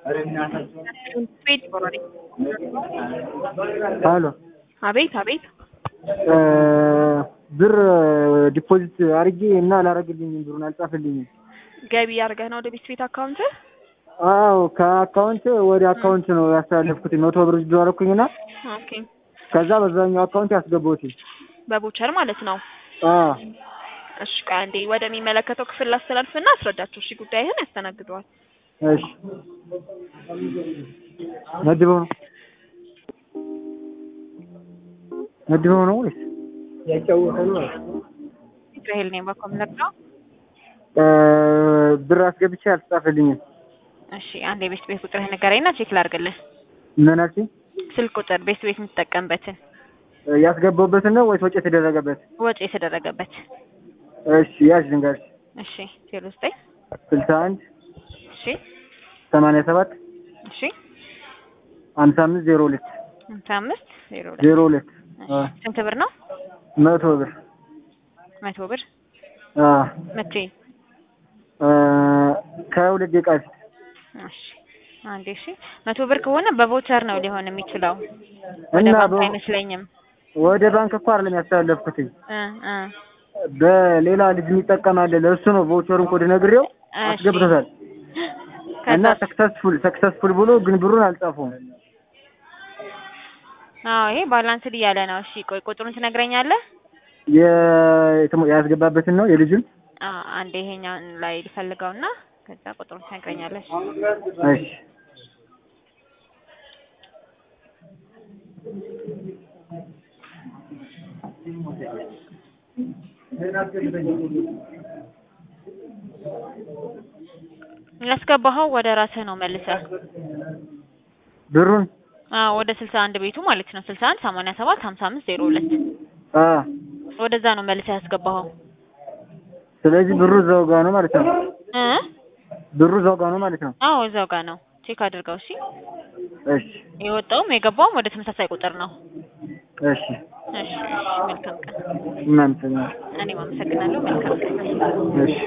ቤት ይኖራል። አሎ አቤት አቤት። ብር ዲፖዚት አድርጌ እና አላረግልኝም፣ ብሩን አልጻፈልኝም። ገቢ አድርገህ ነው ወደ ቤት ቤት አካውንት? አዎ ከአካውንት ወደ አካውንት ነው ያስተላለፍኩት። መቶ ብር ጅዶ አደረኩኝና ኦኬ። ከዛ በዛኛው አካውንት ያስገባሁት። በቦቸር ማለት ነው። አዎ እሺ ቆይ አንዴ ወደሚመለከተው ክፍል ላስተላልፍና አስረዳቸው። እሺ ጉዳይህን ያስተናግደዋል። እሺ መድበው ነው መድበው ነው ወይስ ራሄል ነኝ በኮምለር ነው። ብር አስገብቼ አልተጻፈልኝም። እሺ አንድ የቤት ቤት ቁጥርህ ንገረኝና ቼክ ላድርግልህ። ምን አልሽኝ? ስልክ ቁጥር ቤት ቤት የምትጠቀምበትን ያስገባሁበትን ነው ወይስ ወጪ የተደረገበት? ወጪ የተደረገበት። እሺ ያዥ ልንገርሽ። እሺ ዜሮ ዘጠኝ ስልሳ አንድ እሺ ሰማንያ ሰባት እሺ ሀምሳ አምስት ዜሮ ሁለት ሃምሳ አምስት ዜሮ ሁለት ዜሮ ሁለት እሺ። ስንት ብር ነው? መቶ ብር መቶ ብር አ መቼ? ከሁለት ደቂቃ በፊት እሺ አንዴ እሺ። መቶ ብር ከሆነ በቮቸር ነው ሊሆን የሚችለው ወደ እና ባንክ በ- አይመስለኝም። ወደ ባንክ እኮ አይደለም ያስተላለፍኩትኝ እ እ በሌላ ልጅ የሚጠቀም አለ። ለእሱ ነው ቮቸሩን ኮድ ነግሬው እሺ። አስገብቶታል እና ከዛ ሰክሰስፉል ሰክሰስፉል ብሎ ግን ብሩን አልጻፈውም። አዎ ይሄ ባላንስድ እያለ ነው። እሺ ቆይ ቁጥሩን ትነግረኛለህ? የ- የተሞ- ያስገባበትን ነው የልጁን። አ አንዴ ይሄኛውን ላይ ልፈልገውና ከዛ ቁጥሩን ትነግረኛለህ። እሺ። እሺ ያስገባኸው ወደ ራስህ ነው መልሰህ ብሩን አዎ ወደ ስልሳ አንድ ቤቱ ማለት ነው። ስልሳ አንድ ሰማንያ ሰባት ሀምሳ አምስት ዜሮ ሁለት አ ወደዛ ነው መልሰህ ያስገባኸው ስለዚህ ብሩ እዛው ጋር ነው ማለት ነው። እ ብሩ እዛው ጋር ነው ማለት ነው። አዎ እዛው ጋር ነው። ቼክ አድርገው። እሺ እሺ የወጣውም የገባውም ወደ ተመሳሳይ ቁጥር ነው። እሺ እሺ እሺ፣ መልካም ቀን። እናንተ እኔም አመሰግናለሁ። መልካም ቀን። እሺ